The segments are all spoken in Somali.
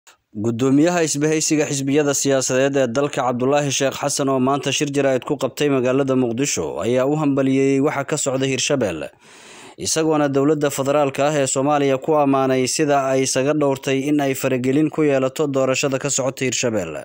gudoomiyaha isbahaysiga xisbiyada siyaasadeed ee dalka cabdulaahi sheekh xasan oo maanta shir jaraa'id ku qabtay magaalada muqdisho ayaa u hambalyeeyey waxa ka socda hirshabelle isagoona dowladda federaalka ah ee soomaaliya ku ammaanay sida ay isaga dhowrtay in ay faragelin ku yeelato doorashada ka socota hirshabelle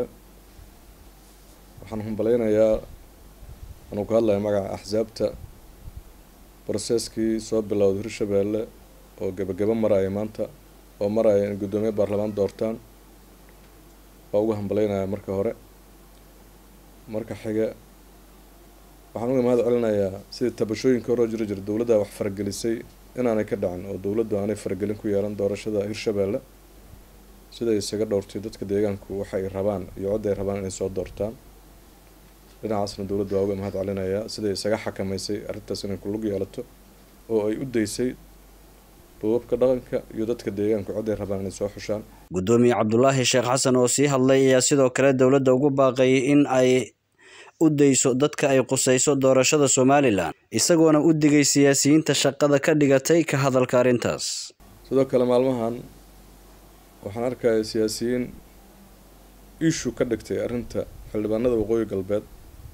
waxaan hambalaynayaa anuu ka hadlaya magaca axsaabta broseskii soo bilowday hirshabelle oo gebagabo maraya maanta oo maraya in guddoomiye baarlamaan doortaan waa uga hambalaynayaa marka hore marka xiga waxaan uga mahad celinayaa sidii tabashooyinka horoo jiri jira dowladda wax faragelisay inaanay ka dhacin oo dowladdu aanay faragelin ku yeelan doorashada hirshabelle siday isaga dhowrtay dadka deegaanku waxay rabaan iyo cod ay rabaan inay soo doortaan dhinacaasna dowladdu waa uga mahad celinayaa siday isaga xakamaysay arrintaas inay ku lug yeelato oo ay u daysay duubabka dhaqanka iyo dadka deegaanku cod ay rabaan inay soo xushaan gudoomiye cabdulaahi sheekh xasan oo sii hadlay ayaa sidoo kale dowladda ugu baaqay in ay u dayso dadka ay qusayso doorashada somalilan isagoona u digay siyaasiyiinta shaqada ka dhigatay ka hadalka arrintaas sidoo kale maalmahan waxaan arkaya siyaasiyiin ishu ka dhigtay arrinta xildhibaanada waqooyi galbeed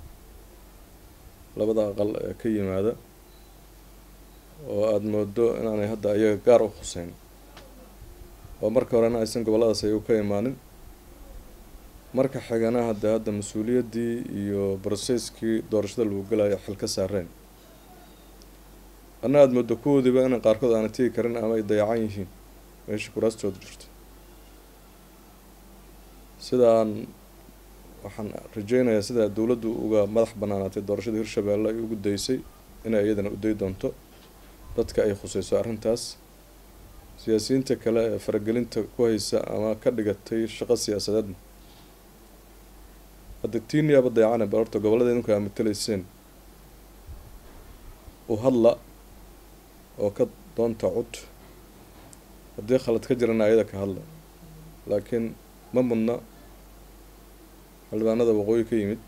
labada aqal ee ka yimaada oo aada moodo inaanay hadda ayaga gaar u khuseyn oo marka horena aysan gobolladaas ayagu ka imaanin marka xigana hadda hadda mas-uuliyaddii iyo broseskii doorashada lagu galayo xil ka saareen anna aada moodo kuwoodiiba inay qaarkood aanay tegi karin ama ay dayacan yihiin meesha kuraastooda jirto sidaan waxaan rajeynayaa sidaa dowladdu uga madax banaanaatay doorashada hirshabelle ay ugu daysay inay iyadana u day doonto dadka ay khuseyso arrintaas siyaasiyiinta kale ee faragelinta ku haysa ama ka dhigatay shaqo siyaasadeedna hadda tiiniyaaba dayacane bal horta gobollada idinku aa matalayseen u hadla oo ka doonta cud haddii khalad ka jirana ayada ka hadla laakiin ma mudna xildhibaanada waqooyi ka yimid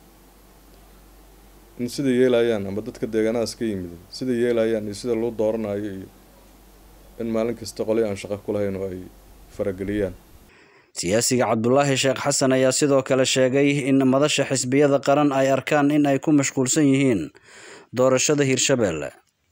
in sida yeelayaan ama dadka deegaanadaas ka yimid sida yeelayaan iyo sida loo dooranayo iyo in maalin kasta qolyo aan shaqo ku lahayn oo ay farageliyaan siyaasiga cabdulaahi sheekh xasan ayaa sidoo kale sheegay in madasha xisbiyada qaran ay arkaan in ay ku mashquulsan yihiin doorashada hirshabelle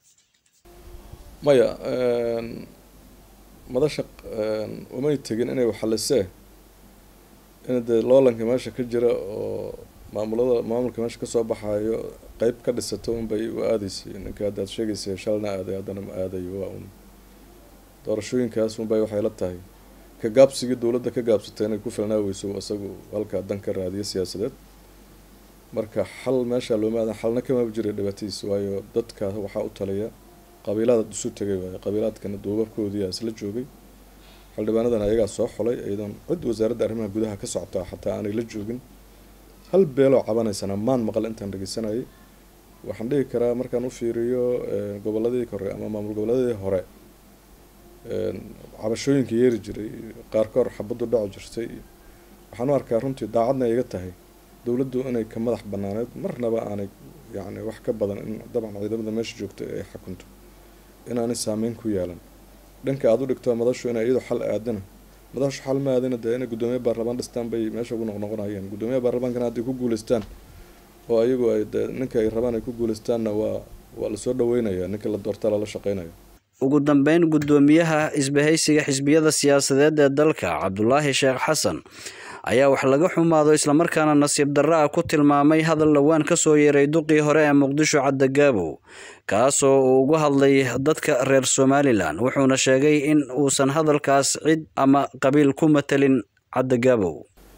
maya madasha umay tegin inay waxalisee in dee loolanka meesha ka jira oo maamulada maamulka meesha kasoo baxayo qeyb ka dhisato unbay u aadaysay ninka hadda ad sheegaysay shalna aaday haddana ma aadayo waa un doorashooyinkaas unbay waxay la tahay ka gaabsigii dowladda ka gaabsatay inay ku filnaa weyso isagu halkaa dan ka raadiyo siyaasadeed marka xal meesha looma aadan xalna kamaba jiray dhibaatadiis waayo dadka waxaa u taliya qabiilada isu tegay waayo qabiilaadkana duubabkoodii isla joogay xildhibaanadan ayagaa soo xulay iyadoon cid wasaaradda arrimaha gudaha ka socotaa xataa aanay la joogin hal beeloo cabanaysana maan maqal intaan dhegeysanayay waxaan dhihi karaa markaan u fiiriyo goboladii hore ama maamul goboleedii hore cabashooyinka yeeri jiray qaarkoor xabaddu dhaci jirtay waxaan u arkaa runtii daacadna iga tahay dowladdu inay ka madax banaaneed marnaba aanay yacni wax ka badan in dabcan ciidamada meesha joogta ay xukunto inaanay saameyn ku yeelan dhanka aada u dhigto madashu inay iyadu xal aadana madashu xal ma aadana dee inay guddoomiye baarlamaan dhistaan bay meesha ugu noqnoqonayeen guddoomiye baarlamaankana hadday ku guuleystaan oo ayagu ay dee ninka ay rabaan ay ku guuleystaanna waa waa lasoo dhaweynaya ninka la doortaa lala shaqeynaya ugu dambeyn guddoomiyaha isbahaysiga xisbiyada siyaasadeed ee dalka cabdulaahi sheekh xasan ayaa wax laga xumaado islamarkaana nasiib darro ah ku tilmaamay hadal dhowaan ka soo yeeray duqii hore ee muqdisho cadagaabow kaasoo uu ugu hadlay dadka reer somalilan wuxuuna sheegay in uusan hadalkaas cid ama qabiil ku matelin cadagaabow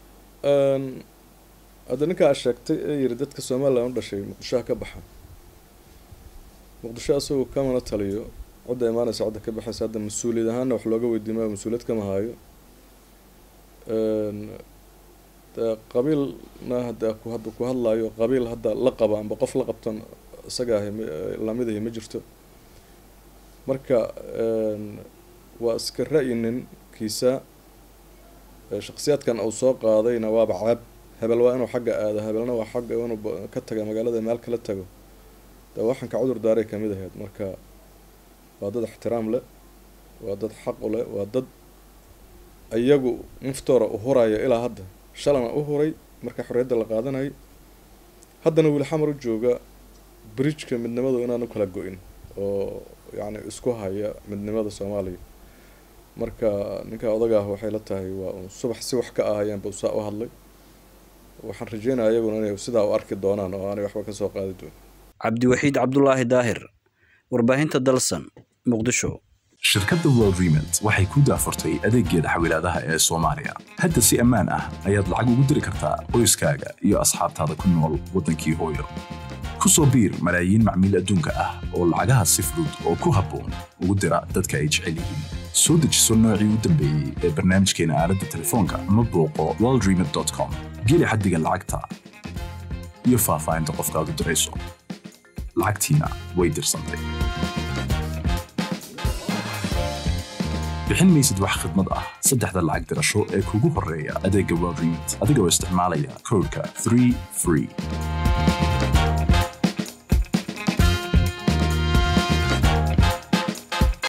hadda ninkaa sheegtay ee yiri dadka somalilan u dhashay muqdishoha ka baxa muqdisho asagoo kamana taliyo cidda imaanaysa cidda ka baxaysa hadda mas-uuliyad ahaana wax looga weydiimaayo mas-uuliyad kama haayo dee qabiilna hadda ku hadda ku hadlaayo qabiil hadda la qaba amba qof la qabtan isaga ahi lamidahi ma jirto marka waa iska ra-yi ninkiisa shaksiyaadkan uu soo qaadayna waaba ceeb hebel waa inuu xagga aado hebelna waa xagga inuu ka taga magaalada meel kala tago dee waxaan ka cudur daaray kamid ahayd marka waa dad ixtiraam leh waa dad xaq u leh waa dad iyagu naftoora u huraya ilaa hadda shalana u huray marka xorriyadda la qaadanayay haddana weli xamar u jooga bridgeka midnimadu inaanu kala go-in oo yacni isku haya midnimada soomaaliya marka ninka odaga ah waxay la tahay waa un subax si wax ka ahayaanba usaa u hadlay waxaan rajeynaya iyaguna inay sidaa u arki doonaan oo aanay waxba kasoo qaadi doonin cabdiwaxiid cabdulaahi daahir warbaahinta dalsan muqdisho shirkadda world remont waxay ku daafurtay adeeggeeda xawilaadaha ee soomaaliya hadda si ammaan ah ayaad lacag ugu diri kartaa qoyskaaga iyo asxaabtaada ku nool waddankii hooyo ku soo biir malaayiin macmiil adduunka ah oo lacagaha si fudud oo ku habboon ugu dira dadka ay jecel yihiin soo dejiso noocii u dambeeyey ee barnaamijkeena aaladda telefoonka ama booqo worldremont com geli xaddiga lacagta iyo faahfaahinta qofkaad u dirayso lacagtiina way dirsantay bixin maysid wax khidmad ah saddexda lacag dirasho ee kugu horreeya adeegga world remont adigoo isticmaalaya koodhka 3 free